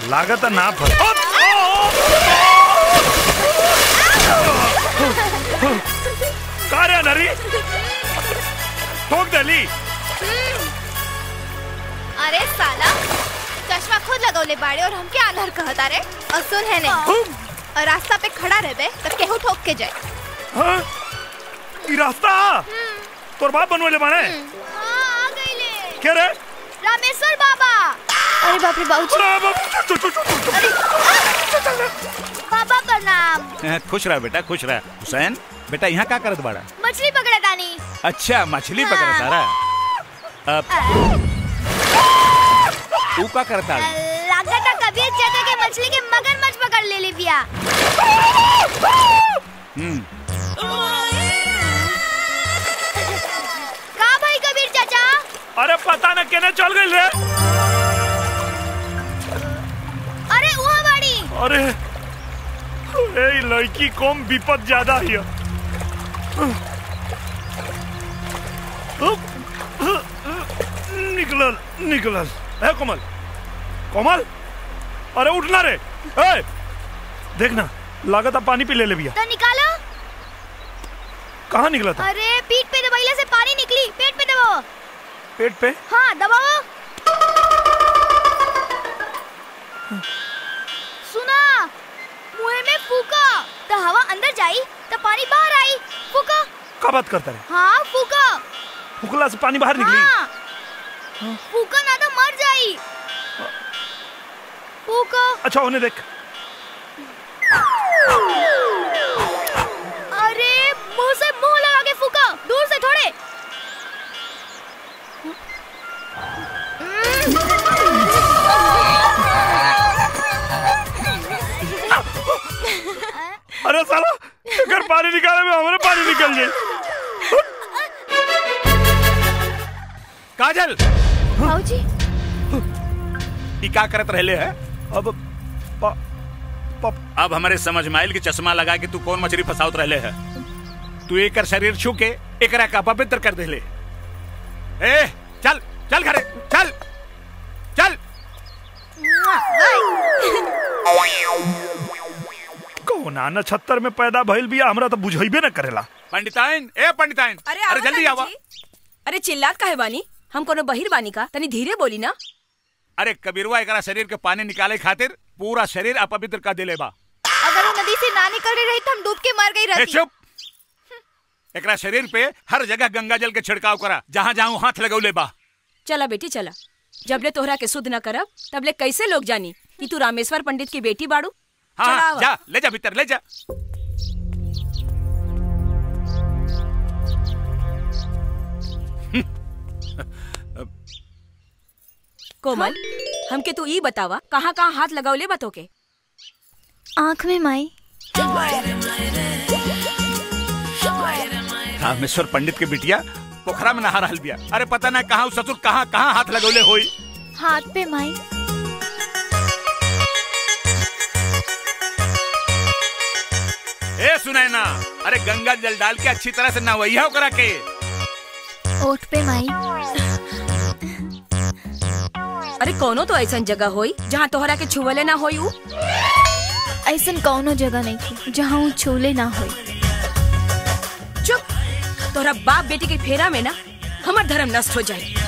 लागत है ना फल ओ, का रे नरी ठोक देली अरे साला चश्मा खुद लगौले बाड़े और हमके आंधर कहता रे और सुन है नहीं और रास्ता पे खड़ा रहबे तो केहू ठोक के जाए हाँ? ई रास्ता तोर बाप बनवले बाने हाँ, आ गईले। के रे रामेश्वर बाबा अरे बाप रे बाबू अरे बाप, चुप, चुप, चुप, चुप। बाबा प्रणाम खुश रह बेटा खुश रह हुसैन बेटा यहाँ का करत बाड़ा मछली पकड़ा तानी अच्छा मछली पकड़ तारा अब तू का करता लागता कबीर चाचा के मछली के मगरमच्छ पकड़ ले ली बिया हम्म का भाई कबीर चाचा अरे पता न केने चल गई रे अरे वहाँ बाड़ी अरे ए ई लड़की कम विपद ज्यादा हिय निकलल निकलल है कोमल कोमल अरे उठना रे ए देखना लागत है पानी पी ले ले भैया तो निकालो कहाँ निकला था अरे पीठ पे दबाइले से पानी निकली पेट पे दबाओ पेट पे हाँ दबाओ सुना मुंह में फूका तो हवा अंदर जाई तो पानी बाहर आई फूका का बात करता रे हाँ फूका फुकला से पानी बाहर निकली हाँ फूका ना तो मर जाई फूका अच्छा उन्हें देख अरे मुंह से मुंह लगा के फूका दूर से थोड़े अरे साला अगर पानी निकाले में हमारे पानी निकल जाए काजल भाऊजी ई का करत रहले है अब प, प, अब हमारे समझ में आयल कि चश्मा लगा के तू कौन मछली फसावत रहले है तू एकर शरीर छू के एकरा का पवित्र कर देले ए चल चल घरे चल चल कौना नछत्तर में पैदा भइल बिया हमरा तो बुझाइबे न करेला पंडिताइन ए पंडिताइन अरे अरे आवा जल्दी ना आवा जी। अरे चिल्लात काहे बानी हम कोनो बहिर बानी का तनी धीरे बोली ना अरे कबीरवा एकरा शरीर के पानी निकाले खातिर पूरा शरीर अपवित्र कर देले बा अगर वो नदी से ना निकल रही रही तो हम डूब के मर गई ए रहती चुप एकरा शरीर पे हर जगह गंगा जल के छिड़काव करा जहाँ जहाँ हाथ लगौले बा चला बेटी चला जबले तोहरा के शुद्ध न करब तबले कैसे लोग जानी कि तू रामेश्वर पंडित की बेटी बाड़ू हाँ चला हाँ, आवा। जा ले जा भीतर ले जा कोमल हमके तू ई बतावा कहाँ कहाँ हाथ लगावले बतो के आँख में माई रामेश्वर पंडित के बिटिया पोखरा में नहा रहल बिया अरे पता ना कहाँ उ ससुर कहाँ कहाँ हाथ लगौले होई हाथ पे माई ए सुनाय ना अरे गंगा जल डाल के अच्छी तरह से नहवैया करा के ओठ पे माई अरे कोनो तो ऐसा जगह होई जहाँ तोहरा के छुवले ना होई उ ऐसन कौनो जगह नहीं थी जहाँ वो छूले ना होई चुप तोहरा बाप बेटी के फेरा में ना हमार धर्म नष्ट हो जाए